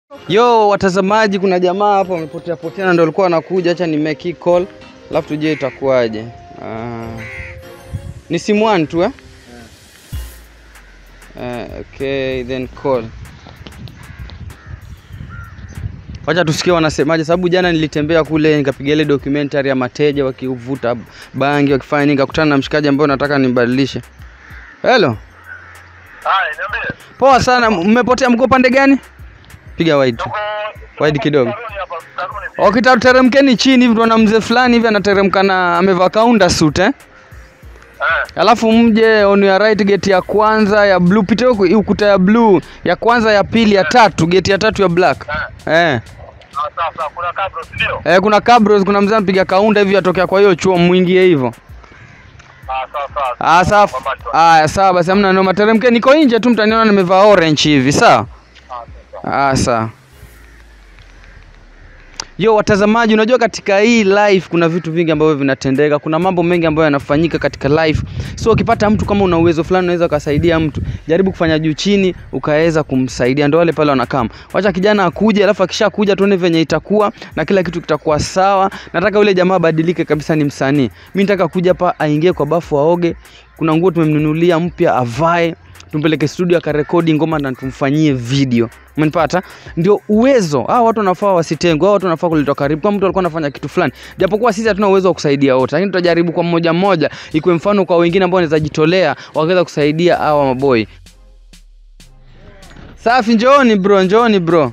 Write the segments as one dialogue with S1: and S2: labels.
S1: Yo watazamaji, kuna jamaa hapo wamepotea potea na ndio walikuwa wanakuja. Acha ni make call alafu tujue itakuwaje. Ah, ni simu one tu eh? Eh, okay, then call. Wacha tusikie wanasemaje, sababu jana nilitembea kule nikapiga ile documentary ya mateja wakivuta bangi wakifanya nini, nikakutana na mshikaji ambaye nataka nimbadilishe. Hello.
S2: Hai, niambie.
S1: Poa sana, mmepotea mko pande gani? Piga wide tu.
S2: Tuko
S1: Wide kidogo.
S2: Taruni hapa, Taruni.
S1: Wakita teremkeni chini hivi tunaona mzee fulani hivi anateremka na amevaa kaunda suit eh?
S2: Eh,
S1: Alafu mje on your right gate ya kwanza ya blue, pita huku hii ukuta ya blue ya kwanza ya pili ya tatu gate ya tatu ya black. Eh.
S2: ah, sawa sawa, kuna kabro, si ndio?
S1: Eh, kuna cabros, kuna mzee anapiga kaunda hivi atokea kwa hiyo chuo mwingie hivyo.
S2: Ah, sawa sawa.
S1: Ah, sawa.
S2: Kwa macho.
S1: Ah, sawa basi hamna noma. Teremkeni niko nje tu mtaniona nimevaa orange hivi, sawa?
S2: Ah, sawa.
S1: Ah, sawa. Yo watazamaji, unajua katika hii life kuna vitu vingi ambavyo vinatendeka, kuna mambo mengi ambayo yanafanyika katika life. So ukipata mtu kama una uwezo fulani unaweza ukasaidia mtu, jaribu kufanya juu chini ukaweza kumsaidia. Ndio wale pale wanakam, wacha kijana akuje, alafu akishakuja tuone venye itakuwa na kila kitu kitakuwa sawa. Nataka yule jamaa abadilike kabisa, ni msanii. Mimi nataka kuja hapa aingie kwa bafu aoge, kuna nguo tumemnunulia mpya avae tumpeleke studio akarekodi ngoma na tumfanyie video umenipata ndio uwezo hao watu wanafaa wasitengwe hao watu wanafaa kuletwa karibu kama mtu alikuwa anafanya kitu fulani japokuwa sisi hatuna uwezo wa kusaidia wote lakini tutajaribu kwa mmoja mmoja ikuwe mfano kwa wengine ambao wanaweza jitolea wakaweza kusaidia hawa maboi safi njooni bro njooni bro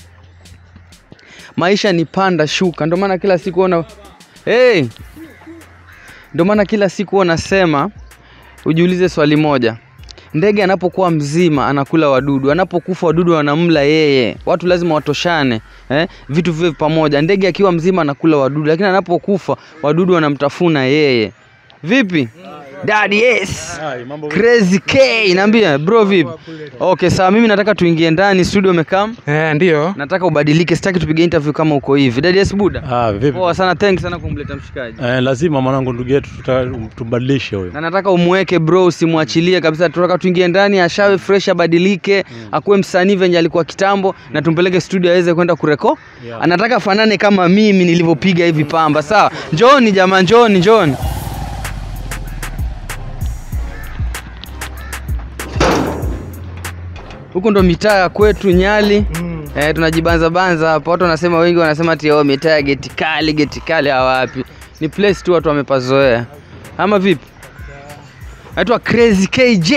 S1: maisha ni panda shuka ndio maana kila siku ona hey! ndio maana kila siku wanasema ujiulize swali moja ndege anapokuwa mzima anakula wadudu anapokufa wadudu wanamla yeye watu lazima watoshane eh? vitu viwe pamoja ndege akiwa mzima anakula wadudu lakini anapokufa wadudu wanamtafuna yeye vipi Daddy yes crazy k naambia bro vipi okay sawa mimi nataka tuingie ndani studio umekam
S3: Eh, ndio.
S1: nataka ubadilike sitaki tupige interview kama uko hivi Daddy yes buda
S4: Ah, vipi?
S1: poa sana thanks sana kumleta mshikaji
S4: Eh, lazima mwanangu ndugu yetu tuta- tubadilishe huyo.
S1: na nataka umweke bro usimwachilie kabisa tunataka tuingie ndani ashawe fresh abadilike akuwe msanii venye alikuwa kitambo na tumpeleke studio aweze kwenda kureko
S4: Yeah.
S1: anataka fanane kama mimi nilivyopiga hivi pamba sawa njoni jamaa njoni njoni huku ndo mitaa ya kwetu nyali
S3: Mm.
S1: Eh, tunajibanza banza hapa. Watu wanasema wengi wanasema ati oh, mitaa ya geti kali, geti kali hawapi. Ni place tu watu wamepazoea. Ama vipi? Naitwa Crazy KJ.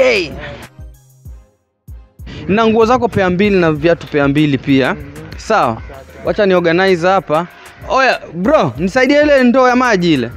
S1: Na nguo zako pea mbili na viatu pea mbili pia. Sawa. Wacha ni organize hapa. Oya, bro, nisaidie ile ndoo ya maji ile.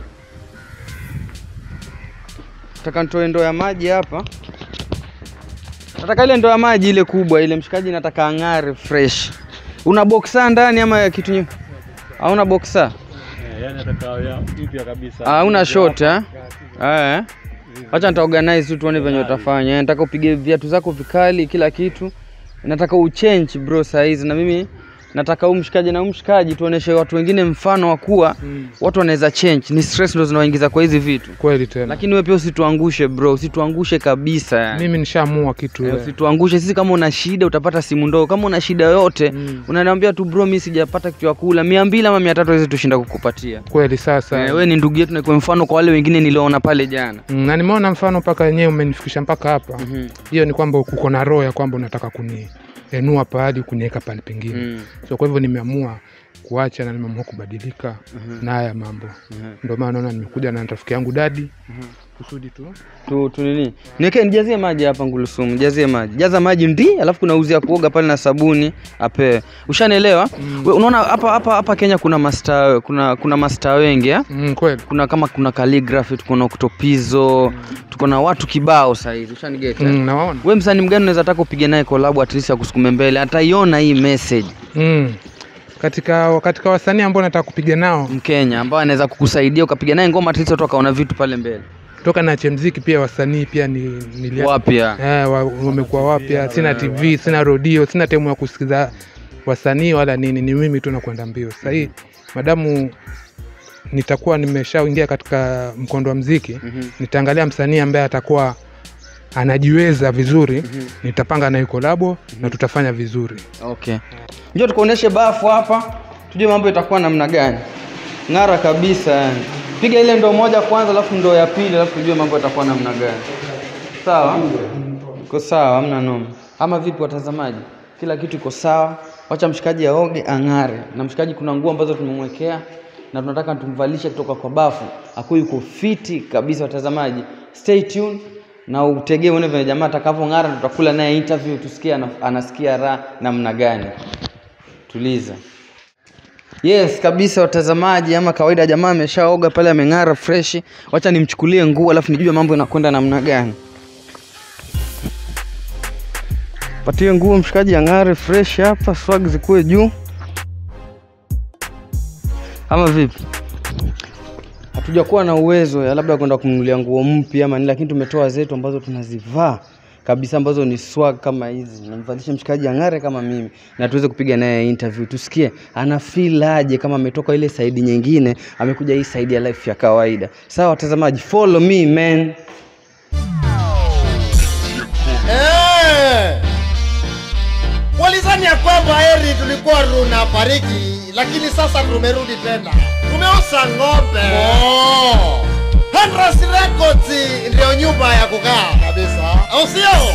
S1: Nataka nitoe ndoo ya maji hapa. Nataka ile ndoo ya maji ile kubwa ile, mshikaji nataka ang'are fresh. Una boxer ndani ama kitu nye? Hauna boxer?
S4: Eh, yani ataka ya mpya kabisa.
S1: Hauna short eh? Eh. Wacha nita organize tu tuone venye utafanya. Eh, Nataka upige viatu zako vikali kila kitu. Nataka uchange bro size na mimi nataka huu mshikaji na huu mshikaji tuoneshe watu wengine mfano wa kuwa watu wanaweza change. Ni stress ndo zinawaingiza kwa hizi vitu.
S3: Kweli tena.
S1: Lakini wewe pia usituangushe bro, usituangushe kabisa yani.
S3: Mimi nishaamua kitu.
S1: Eh,
S3: eh.
S1: usituangushe sisi. Kama una shida utapata simu ndogo, kama una shida yoyote
S3: Mm.
S1: unaniambia tu bro, mimi sijapata kitu ya kula, mia mbili ama mia tatu hawezi tushinda kukupatia.
S3: Kweli sasa.
S1: Eh, wewe ni ndugu yetu na kwa mfano kwa wale wengine niliona pale jana.
S3: Mm, na nimeona mfano mpaka wenyewe umenifikisha mpaka hapa.
S1: Mhm.
S3: Hiyo ni kwamba uko na roho ya kwamba unataka kunienua pahali kuniweka pahali pengine.
S1: Mm.
S3: So kwa hivyo nimeamua kuacha na nimeamua kubadilika na haya mambo.
S1: Mhm.
S3: Ndio maana naona nimekuja na rafiki yangu dadi kusudi tu
S1: Tu, tu nini? Niweke nijazie maji hapa ngulusumu, jazie maji. Jaza maji ndi, alafu kuna uzi ya kuoga pale na sabuni ape. Ushanielewa? We, unaona hapa hapa hapa Kenya kuna master kuna kuna master wengi eh?
S3: mm, kweli.
S1: Kuna kama kuna calligraphy, tuko na Octopizo, tuko na watu kibao sasa hivi. Ushanigeta?
S3: Mm, nawaona.
S1: we msanii mgani unaweza taka upige naye collab at least akusukume mbele ataiona hii message
S3: Mm. Katika katika wasanii ambao nataka kupiga nao
S1: mkenya ambao anaweza kukusaidia ukapiga naye ngoma at least watu wakaona vitu pale mbele
S3: toka na mziki pia wasanii pia ni nilia
S1: wapya
S3: Eh, wa- wamekuwa wapya. Sina TV, sina redio, sina temu ya kusikiza wasanii wala nini, ni mimi tu nakwenda mbio. Sasa hii madamu nitakuwa nimeshaingia katika mkondo wa mziki,
S1: Mhm.
S3: nitaangalia msanii ambaye atakuwa anajiweza vizuri nitapanga naye kolabo na tutafanya vizuri
S1: Okay. Njoo tukuoneshe bafu hapa, tujue mambo itakuwa namna gani. Ng'ara kabisa yani. Piga ile ndoo moja kwanza, alafu ndoo ya pili, alafu tujue mambo itakuwa namna gani. Sawa? Iko sawa, hamna noma. Ama vipi watazamaji? Kila kitu iko sawa. Wacha mshikaji aoge ang'are. Na mshikaji kuna nguo ambazo tumemwekea na tunataka tumvalishe kutoka kwa bafu. Akuwe yuko fiti kabisa watazamaji. Stay tuned na utegee uone vile jamaa atakavyong'ara, tutakula naye interview tusikie ana, anasikia raha namna gani. Tuliza. Yes kabisa watazamaji, ama kawaida jamaa ameshaoga pale, ameng'ara freshi. Wacha nimchukulie nguo alafu nijue mambo inakwenda namna gani. Patie nguo mshikaji ang'are fresh hapa, swag zikuwe juu, ama vipi? hatujakuwa na uwezo ya labda kwenda kumnunulia nguo mpya ama nini, lakini tumetoa zetu ambazo tunazivaa kabisa ambazo ni swag kama hizi, namvalisha mshikaji ang'are kama mimi, na tuweze kupiga naye interview, tusikie ana feel aje kama ametoka ile side nyingine amekuja hii side ya life ya kawaida. Sawa watazamaji, follow me man.
S5: Eh! Walizani ya kwamba heri tulikuwa tunafariki, lakini sasa tumerudi tena, tumeosa ng'ombe. Oh. Henras Records ndio nyumba ya kukaa kabisa, au sio?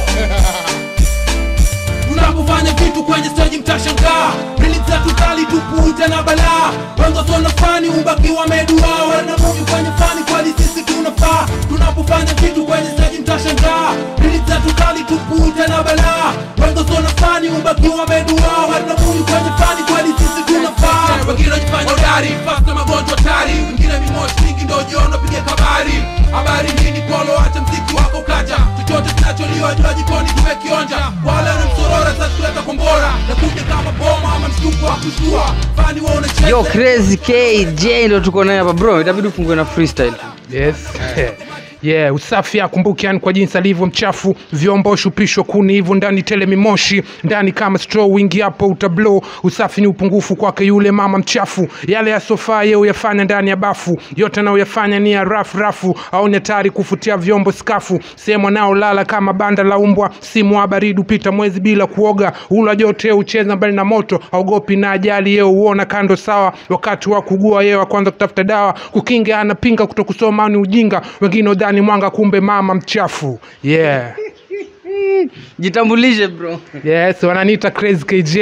S6: tunapofanya vitu kwenye stage mtashangaa rili zetu kali tupuja na balaa wengo sona fani ubaki wameduaa wana mungu kwenye fani kweli sisi tunafaa tunapofanya vitu kwenye stage mtashangaa rili zetu kali tupuja na balaa wengo sona fani ubaki wameduaa wana mungu kwenye fani kweli sisi tunafaa wengine wajifanya hodari fast na magonjwa tari wengine mimoshi mingi ndo jiona piga kabari habari nini polo acha mziki wako kaja chochote kinacholiwa jua jikoni tumekionja wala ni msorora sasa kuleta kombora na kuja kama boma ama mshtuko wa kushtua fani wa unacheza
S1: Yo crazy KJ ndo tuko naye hapa bro, itabidi ufungue na freestyle.
S3: yes yeah usafi akumbuke yani kwa jinsi alivyo mchafu vyombo shupishwa kuni hivyo ndani tele mimoshi ndani kama straw wingi hapo utablo usafi ni upungufu kwake yule mama mchafu yale ya sofa ye uyafanya ndani ya bafu yote anayoyafanya ni ya rafu rafu au ni hatari kufutia vyombo skafu sehemu anaolala kama banda la umbwa simu wa baridi upita mwezi bila kuoga ula jote ucheza mbali na moto aogopi na ajali yeye uona kando sawa wakati wa kugua yeye wa kwanza kutafuta dawa kukinga anapinga kutokusoma ni ujinga wengine udhani mwanga kumbe mama mchafu yeah
S1: Jitambulishe bro.
S3: yes wananiita crazy kj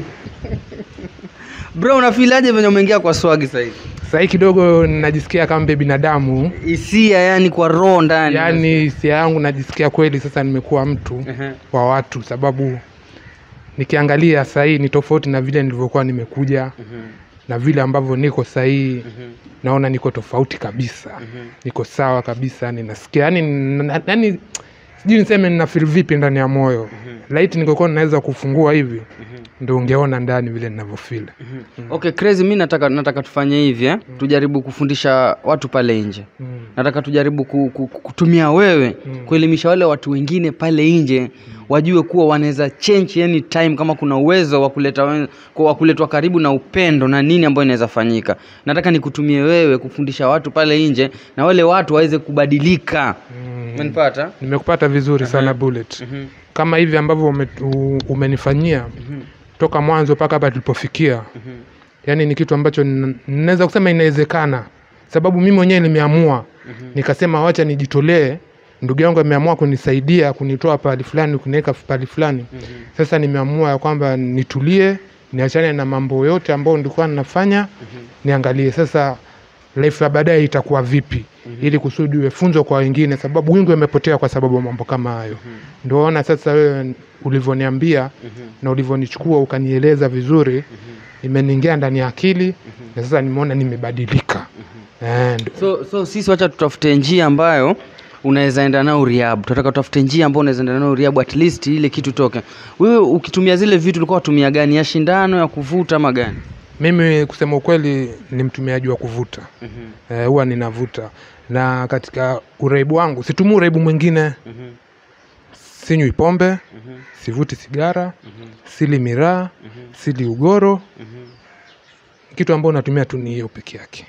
S1: Bro, unafilaje venye umeingia kwa swag sasa hivi?
S3: sahii kidogo najisikia kama mbe binadamu
S1: Hisia yani kwa roho ndani.
S3: yaani hisia yangu najisikia kweli sasa nimekuwa mtu
S1: Ehe.
S3: wa watu sababu nikiangalia sahii ni tofauti na vile nilivyokuwa nimekuja na vile ambavyo niko sahii naona niko tofauti kabisa niko sawa kabisa ninasikia yani yani sijui niseme nina feel vipi ndani ya moyo laiti ningekuwa naweza kufungua hivi ndo ungeona ndani vile ninavyofeel
S1: Okay, crazy, mi nataka nataka tufanye hivi eh? Tujaribu kufundisha watu pale nje.
S3: Mm.
S1: Nataka tujaribu ku, ku, ku- kutumia wewe kuelimisha wale watu wengine pale nje wajue kuwa wanaweza change any time kama kuna uwezo wa kuleta wen- kwa- wa kuletwa karibu na upendo na nini ambayo inaweza fanyika. Nataka nikutumie wewe kufundisha watu pale nje na wale watu waweze kubadilika. Umenipata?
S3: nimekupata vizuri sana bullet kama hivi ambavyo ume, u- umenifanyia toka mwanzo mpaka hapa tulipofikia yaani ni kitu ambacho nina- ninaweza kusema inawezekana sababu mimi mwenyewe nimeamua nikasema wacha nijitolee ndugu yangu ameamua kunisaidia kunitoa pahali fulani kuniweka pahali fulani sasa nimeamua ya kwamba nitulie niachane na mambo yote ambayo nilikuwa ninafanya niangalie sasa life ya baadaye itakuwa vipi ili kusudi uwe funzo kwa wengine sababu wingi wamepotea kwa sababu ya mambo kama hayo ndio ona sasa wewe ulivyoniambia na ulivyonichukua ukanieleza vizuri imeniingia ndani ya akili na sasa nimeona nimebadilika Eh, ndo-
S1: So, so sisi wacha tutafute njia ambayo unaweza enda nao Rehab. Tunataka tutafute njia ambayo unaweza enda nao Rehab at least ile kitu toke. Wewe ukitumia zile vitu ulikuwa unatumia gani? Ya shindano ya kuvuta ama gani?
S3: mimi kusema ukweli ni mtumiaji wa kuvuta Eh, huwa ninavuta na katika uraibu wangu situmii uraibu mwingine sinywi pombe sivuti sigara sili miraa sili ugoro kitu ambao natumia tu ni hiyo peke yake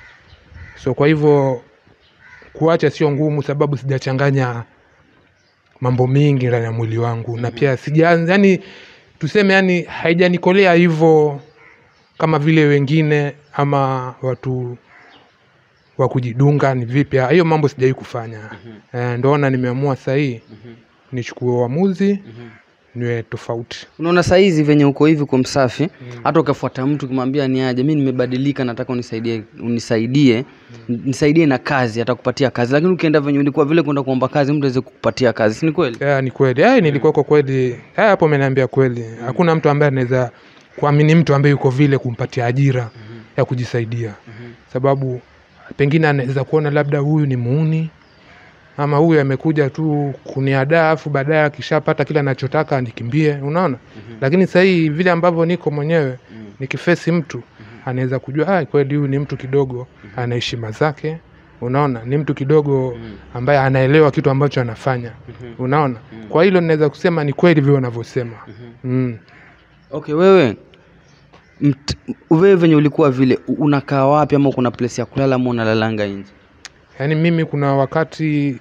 S3: so kwa hivyo kuacha sio ngumu sababu sijachanganya mambo mengi ndani ya mwili wangu na pia sijaanza yani tuseme yani haijanikolea hivyo kama vile wengine ama watu wa kujidunga ni vipi hiyo mambo sijawai kufanya eh, ndoona nimeamua sahii nichukue uamuzi niwe tofauti
S1: unaona saizi venye uko hivi kwa msafi hata ukafuata mtu ukimwambia ni aje mi nimebadilika nataka unisaidie unisaidie nisaidie na kazi atakupatia kazi lakini ukienda venye ulikuwa vile kwenda kuomba kazi mtu aweze kukupatia kazi si ni kweli
S3: yeah, ni kweli hey, nilikuwa kwa kweli eh, hapo umeniambia kweli hakuna mtu ambaye anaweza kuamini mtu ambaye yuko vile kumpatia ajira ya kujisaidia sababu pengine anaweza kuona labda huyu ni muuni ama huyu amekuja tu kuniadaa afu baadaye akishapata kile anachotaka nikimbie unaona lakini sahii vile ambavyo niko mwenyewe nikifesi mtu anaweza kujua ah, kweli huyu ni mtu kidogo ana heshima zake unaona ni mtu kidogo ambaye anaelewa kitu ambacho anafanya unaona kwa hilo ninaweza kusema ni kweli vile wanavyosema mm.
S1: okay wewe mt, wewe venye ulikuwa vile u- unakaa wapi ama kuna place ya kulala ama unalalanga nje
S3: yaani mimi kuna wakati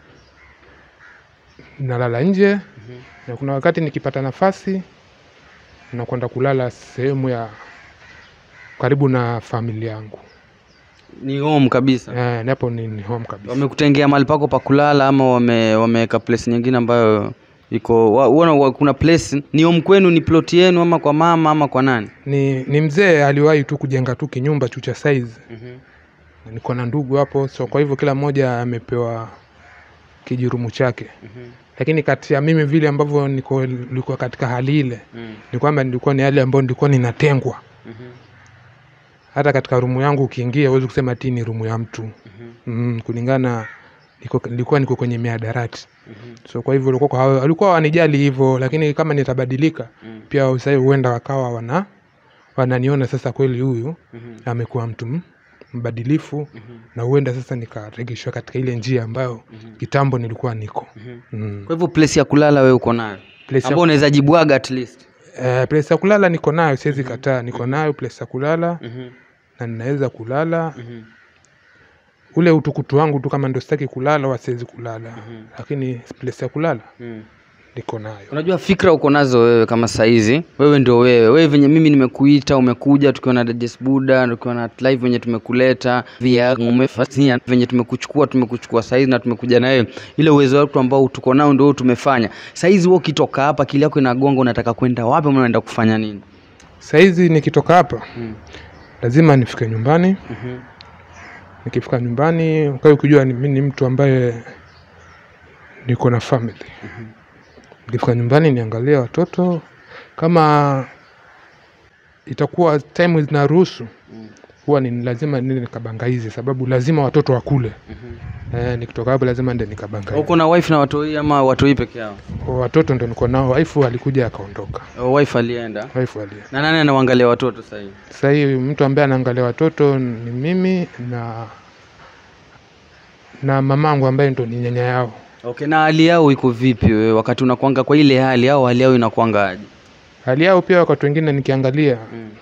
S3: nalala nje na kuna wakati nikipata nafasi nakwenda kulala sehemu ya karibu na familia yangu
S1: ni home kabisa
S3: eh, napo ni, ni home kabisa
S1: wamekutengea mahali pako pa kulala ama wame wameweka place nyingine ambayo iko wa, uona, wa, kuna place ni home kwenu ni plot yenu ama kwa mama ama kwa nani
S3: ni, ni mzee aliwahi tu kujenga tu kinyumba tu cha size Na niko na ndugu hapo so kwa hivyo kila mmoja amepewa kijirumu chake lakini kati ya mimi vile ambavyo niko nilikuwa katika hali ile ni kwamba nilikuwa ni hali ambayo nilikuwa ninatengwa hata katika rumu yangu ukiingia huwezi kusema ti ni rumu ya mtu mm, kulingana niko, nilikuwa niko kwenye miadarati so kwa hivyo walikuwa kwa- walikuwa wanijali hivyo lakini kama nitabadilika pia sahii huenda wakawa wana wananiona sasa kweli huyu amekuwa mtu m- mbadilifu na huenda sasa nikaregeshwa katika ile njia ambayo kitambo nilikuwa niko mm.
S1: kwa hivyo place ya kulala wewe uko nayo
S3: Place ya-
S1: ambao unaweza jibwaga at least
S3: Eh, place ya kulala niko nayo siwezi kataa niko nayo place ya kulala na ninaweza kulala ule utukutu wangu tu kama ndo sitaki kulala wa siwezi kulala lakini place ya kulala niko nayo
S1: unajua fikra uko nazo wewe kama saizi wewe ndio wewe wewe venye mimi nimekuita umekuja tukiwa na Dajes Buda tukiwa na live venye tumekuleta via umefasia venye tumekuchukua tumekuchukua saizi na tumekuja na wewe ile uwezo wetu ambao tuko nao ndio tumefanya saizi wewe ukitoka hapa akili yako inagonga unataka kwenda wapi ama unaenda kufanya nini
S3: sahizi nikitoka hapa lazima nifike nyumbani nikifika nyumbani ukae ukijua ni- mi ni mtu ambaye niko na family nikifika nyumbani niangalie watoto kama itakuwa time zinaruhusu huwa ni lazima nile nikabangaize sababu lazima watoto wakule eh, nikitoka hapo lazima nde nikabangaize
S1: uko na wife na watoi ama watoi peke yao
S3: watoto ndo niko nao waifu alikuja akaondoka
S1: O, wife alienda
S3: waifu alia
S1: na nani anawaangalia watoto sasa hivi
S3: sasa hii mtu ambaye anaangalia watoto ni mimi na na mamangu ambaye ndo ni nyanya yao
S1: okay na hali yao iko vipi wewe wakati unakwanga kwa ile hali au hali yao inakwanga aje
S3: hali yao pia wakati wengine nikiangalia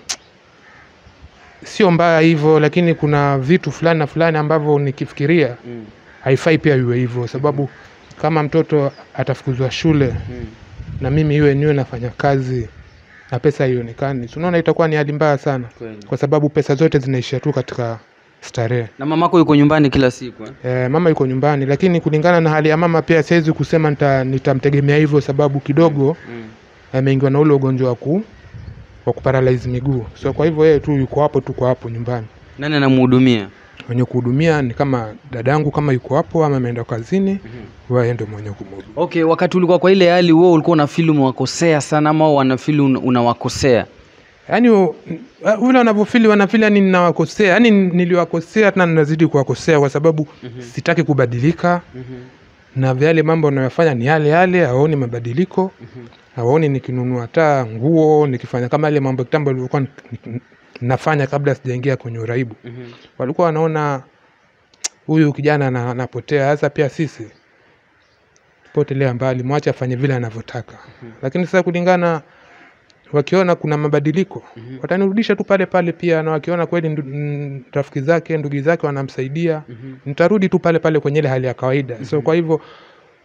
S3: sio mbaya hivyo lakini kuna vitu fulani na fulani ambavyo nikifikiria haifai pia iwe hivyo sababu kama mtoto atafukuzwa shule na mimi iwe niwe nafanya kazi na pesa haionekani si unaona itakuwa ni hali mbaya sana
S1: Kweli.
S3: kwa sababu pesa zote zinaishia tu katika starehe
S1: na mamako yuko nyumbani kila siku eh?
S3: Eh, mama yuko nyumbani lakini kulingana na hali ya mama pia siwezi kusema nita, nitamtegemea hivyo sababu kidogo ameingiwa na ule ugonjwa wa ku wa kuparalyze miguu so kwa hivyo yeye tu yuko hapo tuko hapo nyumbani
S1: nani anamhudumia
S3: mwenye kuhudumia ni kama dadangu kama yuko hapo ama ameenda kazini mm ndio mwenye kumhudumia
S1: okay wakati ulikuwa kwa ile hali wewe ulikuwa unafili umewakosea sana ama wao wanafili un- unawakosea
S3: yaani u- vile wanavyofili wanafili yani ninawakosea yani niliwakosea tena ninazidi kuwakosea kwa sababu sitaki kubadilika na yale mambo wanayofanya ni yale yale hawaoni mabadiliko hawaoni nikinunua hata nguo nikifanya kama yale mambo ya kitambo nilivyokuwa ni- ni- nafanya kabla sijaingia kwenye uraibu walikuwa wanaona huyu kijana ana- anapotea sasa pia sisi potelea mbali mwache afanye vile anavyotaka lakini sasa kulingana wakiona kuna mabadiliko watanirudisha tu pale pale pia na wakiona kweli ndu- mm, rafiki zake ndugu zake wanamsaidia nitarudi tu pale pale kwenye ile hali ya kawaida so kwa hivyo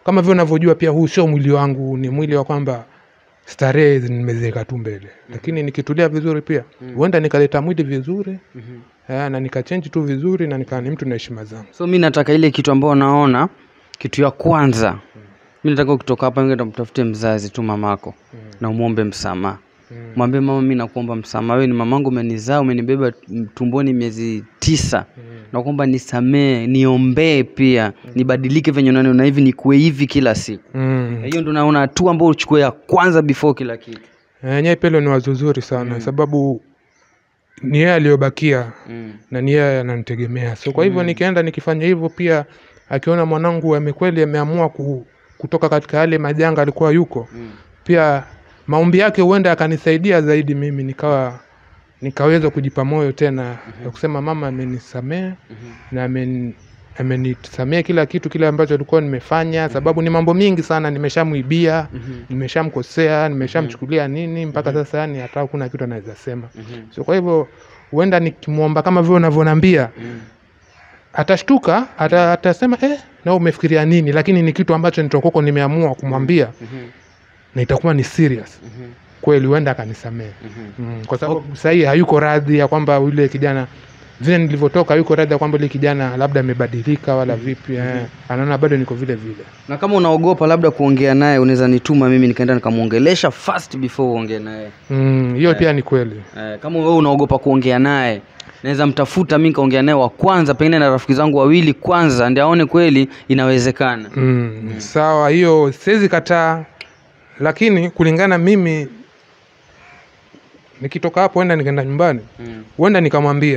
S3: kama vile unavyojua pia huu sio mwili wangu ni mwili wa kwamba starehe nimeziweka tu mbele lakini nikitulia vizuri pia huenda nikaleta mwili vizuri eh, na nikachenji tu vizuri na nikaa ni mtu na heshima zangu
S1: so mi nataka ile kitu ambayo naona kitu ya kwanza mi nataka ukitoka hapa nenda mtafute mzazi tu mamako na umwombe msamaha mwambie mama mi nakuomba msamaha wewe ni mamangu umenizaa umenibeba tumboni miezi tisa nakuomba nisamee niombee pia nibadilike venye unaniona hivi nikuwe hivi kila siku
S3: mm.
S1: hiyo ndo naona hatua ambao uchukue ya kwanza before kila kitu
S3: enyewe pelo ni wazo zuri sana sababu ni yeye aliyobakia
S1: mm.
S3: na ni yeye ananitegemea so kwa hivyo nikienda nikifanya hivyo pia akiona mwanangu amekweli ameamua ku, kutoka katika yale majanga alikuwa yuko
S1: Mm.
S3: pia maombi yake huenda akanisaidia zaidi mimi nikawa nikaweza kujipa moyo tena ya kusema mama amenisamea na amen- amenisamea kila kitu kile ambacho alikuwa nimefanya sababu ni mambo mingi sana nimeshamwibia nimeshamkosea nimeshamchukulia nini mpaka sasa yani hata hakuna kitu anaweza sema so kwa hivyo huenda nikimwomba kama vile unavyonambia atashtuka ata, atasema eh, na umefikiria nini lakini ni kitu ambacho nitokoko nimeamua kumwambia na itakuwa ni serious kweli huenda akanisamea mm, kwa sababu sahii hayuko radhi ya kwamba yule kijana vile nilivyotoka hayuko radhi ya kwamba yule kijana labda amebadilika wala vipi eh, anaona bado niko vile vile
S1: na kama unaogopa labda kuongea naye unaweza nituma mimi nikaenda nikamwongelesha first before uongee naye
S3: Mm, hiyo pia ni kweli
S1: eh, kama wewe unaogopa kuongea naye naweza mtafuta mi nikaongea naye wa kwanza pengine na rafiki zangu wawili kwanza ndi aone kweli inawezekana
S3: mm, sawa hiyo siwezi kataa lakini kulingana mimi nikitoka hapo huenda nikaenda nyumbani
S1: mm.
S3: huenda nikamwambia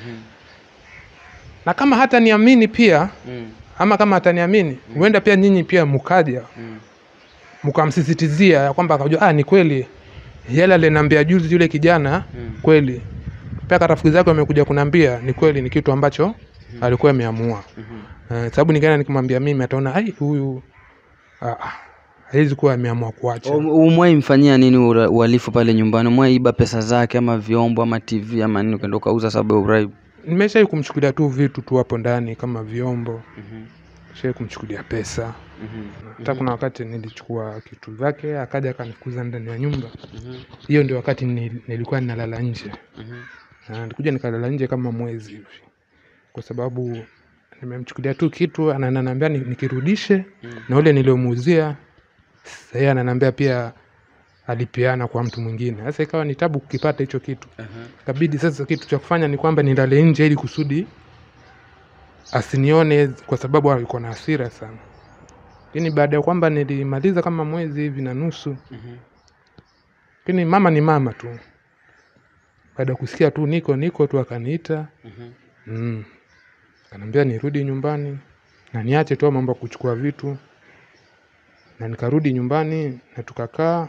S3: na kama hata niamini pia
S1: Mm.
S3: ama kama hataniamini huenda pia nyinyi pia mkaja
S1: Mm.
S3: mkamsisitizia ya kwamba akajua ah, ni kweli yale aliniambia juzi yule kijana
S1: Mm.
S3: kweli pia hata rafiki zake wamekuja kuniambia ni kweli ni kitu ambacho alikuwa ameamua
S1: Mhm.
S3: Eh, sababu nikienda nikimwambia mimi ataona ai huyu ah, ah, hawezi kuwa ameamua kuacha
S1: Um- umwai mfanyia nini ura- uhalifu pale nyumbani umwai iba pesa zake ama vyombo ama tv ama nini ukaenda ukauza sababu ya uraibu
S3: nimeshai kumchukulia tu vitu tu hapo ndani kama vyombo shai kumchukulia pesa hata kuna wakati nilichukua kitu vyake akaja akanikuza ndani ya nyumba hiyo ndio wakati ni- nilikuwa ninalala nje Na nilikuja nikalala nje kama mwezi hivi kwa sababu nimemchukulia tu kitu ana- ananiambia ni- nikirudishe na ule niliomuuzia sahii ananiambia pia alipeana kwa mtu mwingine sasa ikawa ni tabu kukipata hicho kitu kabidi sasa kitu cha kufanya ni kwamba nilale nje ili kusudi asinione kwa sababu alikuwa na hasira sana lakini baada ya kwamba nilimaliza kama mwezi hivi na nusu lakini mama ni mama tu baada ya kusikia tu niko niko tu akaniita mm. akaniambia nirudi nyumbani na niache tu mambo ya kuchukua vitu na nikarudi nyumbani na tukakaa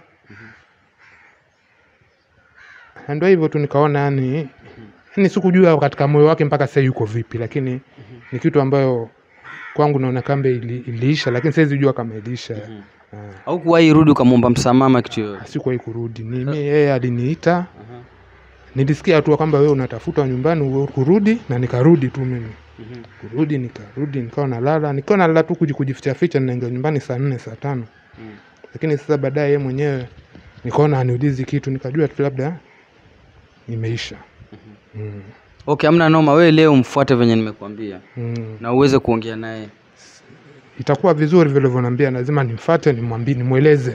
S3: na ndio hivyo tu nikaona yani yani sikujua katika moyo wake mpaka sasa yuko vipi lakini ni kitu ambayo kwangu naona kambe ili, iliisha lakini siwezi jua kama iliisha Ah,
S1: au kuwahi rudi ukamwomba msamaha ama kitu yoyote
S3: sikuwahi kurudi ni mimi yeye aliniita nilisikia tu kwamba wewe unatafuta nyumbani uwe- kurudi na nikarudi tu mimi kurudi nikarudi nikawa nalala nikiwa nalala tu kuji- kujificha ficha naingia nyumbani saa nne saa tano lakini sasa baadaye yeye mwenyewe nikaona aniulizi kitu nikajua tu labda imeisha mm.
S1: okay amna noma wewe leo mfuate venye nimekuambia
S3: Mm.
S1: na uweze kuongea naye
S3: itakuwa vizuri vile ulivyoniambia lazima nimfate nimwambie nimweleze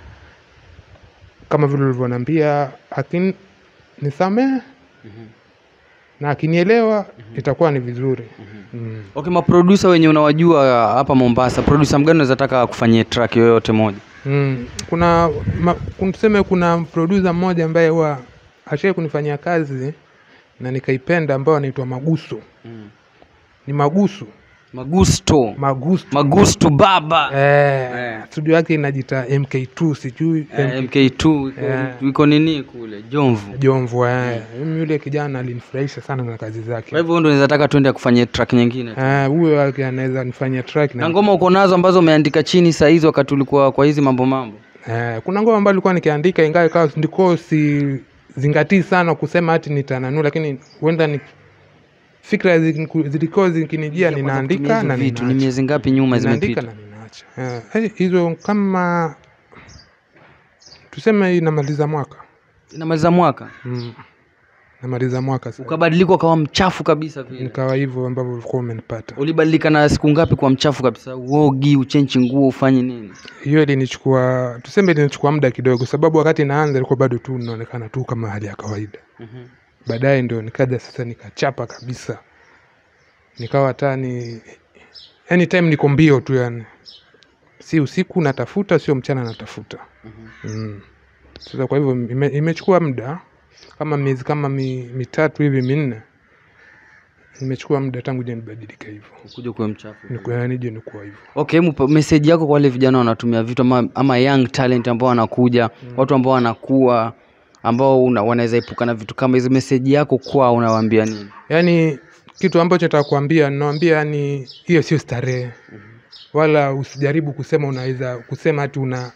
S3: kama vile ulivyoniambia akin nisamehe na akinielewa itakuwa ni vizuri mm.
S1: okay maprodusa wenye unawajua hapa mombasa produsa mgani unaweza taka kufanyia track yoyote moja
S3: Mm. kuna ma, kun- tuseme kuna producer mmoja ambaye huwa ashai kunifanyia kazi na nikaipenda ambao anaitwa magusu ni magusu
S1: magusto
S3: magusu
S1: magusto baba
S3: eh,
S1: Eh.
S3: studio yake inajita mk2 sijui
S1: Eh, mk2 iko-
S3: Eh.
S1: iko nini kule jomvu
S3: jomvu eh. mimi yule kijana alinifurahisha sana na kazi zake
S1: kwa hivyo ndo unaweza taka tuende kufanyia track nyingine tu.
S3: Eh, huyo wake anaweza nifanyia track
S1: na
S3: na,
S1: ngoma uko nazo ambazo umeandika chini saa hizi wakati ulikuwa kwa hizi mambo mambo
S3: eh, kuna ngoma ambayo nilikuwa nikiandika ingawa ikawa ndiko si zingatii sana kusema hati nitananua lakini huenda ni fikra ziliku- zilikuwa zikinijia
S1: Kwanza kutumia
S3: ninaandika
S1: hizo
S3: na
S1: vitu ni
S3: ninaacha.
S1: miezi ngapi nyuma
S3: Ninaandika
S1: zimepita
S3: na ninaacha nikaacha Eh, eh, hizo kama tuseme inamaliza mwaka
S1: inamaliza mwaka
S3: mm. namaliza mwaka sasa
S1: ukabadilika ukawa mchafu kabisa vile
S3: nikawa hivyo ambavyo ulikuwa umenipata
S1: ulibadilika na siku ngapi kwa mchafu kabisa uogi uchenchi nguo ufanye nini
S3: hiyo ilinichukua tuseme ilinichukua muda kidogo sababu wakati naanza ilikuwa bado tu naonekana tu kama hali ya kawaida baadaye ndio nikaja sasa nikachapa kabisa nikawa hata ni anytime niko mbio tu yani si usiku natafuta sio mchana natafuta mm. sasa kwa hivyo ime, imechukua muda kama miezi kama mi, mitatu hivi minne imechukua muda tangu je nibadilike hivyo
S1: kuja kuwa mchafu
S3: Niku- nije nikuwa hivyo
S1: okay hebu message yako kwa wale vijana wanatumia vitu ama, ama young talent ambao wanakuja watu ambao wanakuwa ambao una, wanaweza epuka na vitu kama hizo message yako kwao unawaambia nini
S3: yaani kitu ambacho nitakwambia nawambia yani hiyo sio starehe wala usijaribu kusema unaweza kusema hati una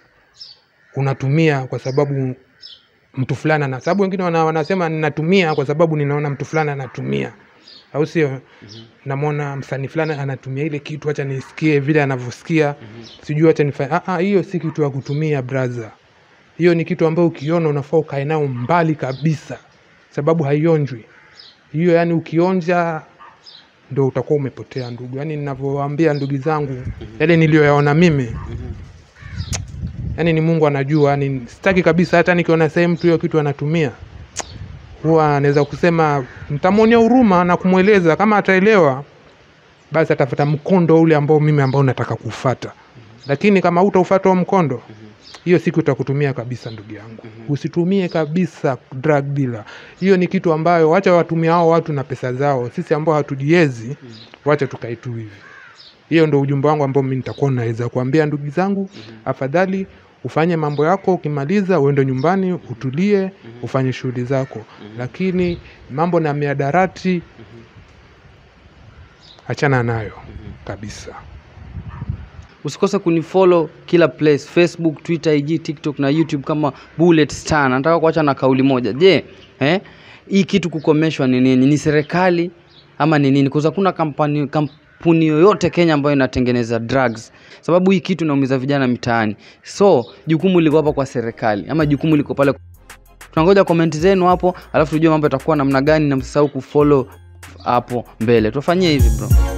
S3: unatumia kwa sababu mtu fulani ana sababu wengine wana, wanasema ninatumia kwa sababu ninaona mtu fulani anatumia au sio namwona msanii fulani anatumia ile kitu hacha nisikie vile anavyosikia sijui hacha nifanye Ah, ah, hiyo si kitu ya kutumia braha hiyo ni kitu ambayo ukiona unafaa ukae nao mbali kabisa sababu haionjwi hiyo yani ukionja ndo utakuwa umepotea ndugu yani ninavyowaambia ndugu zangu yale niliyoyaona mimi yani ni mungu anajua yani sitaki kabisa hata nikiona sehemu tu hiyo kitu anatumia huwa anaweza kusema nitamwonea huruma na kumweleza kama ataelewa basi atafuta mkondo ule ambao mimi ambao nataka kuufata lakini kama utaufata huo mkondo hiyo siku itakutumia kabisa ndugu yangu usitumie kabisa drug dealer hiyo ni kitu ambayo wacha watumia hao watu na pesa zao sisi ambao hatujiezi wacha tukae tu hivi hiyo ndo ujumbe wangu ambao mimi nitakuwa naweza kuambia ndugu zangu afadhali ufanye mambo yako ukimaliza uende nyumbani utulie ufanye shughuli zako lakini mambo na miadarati achana nayo kabisa
S1: usikose kunifollow kila place facebook twitter ig tiktok na youtube kama bullet star nataka kuacha na kauli moja je eh, hii kitu kukomeshwa ni nini ni serikali ama ni nini kwa kuna kampani kampuni yoyote kenya ambayo inatengeneza drugs sababu hii kitu inaumiza vijana mitaani so jukumu liko hapa kwa serikali ama jukumu liko pale tunangoja komenti zenu hapo alafu tujue mambo yatakuwa namna gani na msisahau kufollow hapo mbele tufanyie hivi bro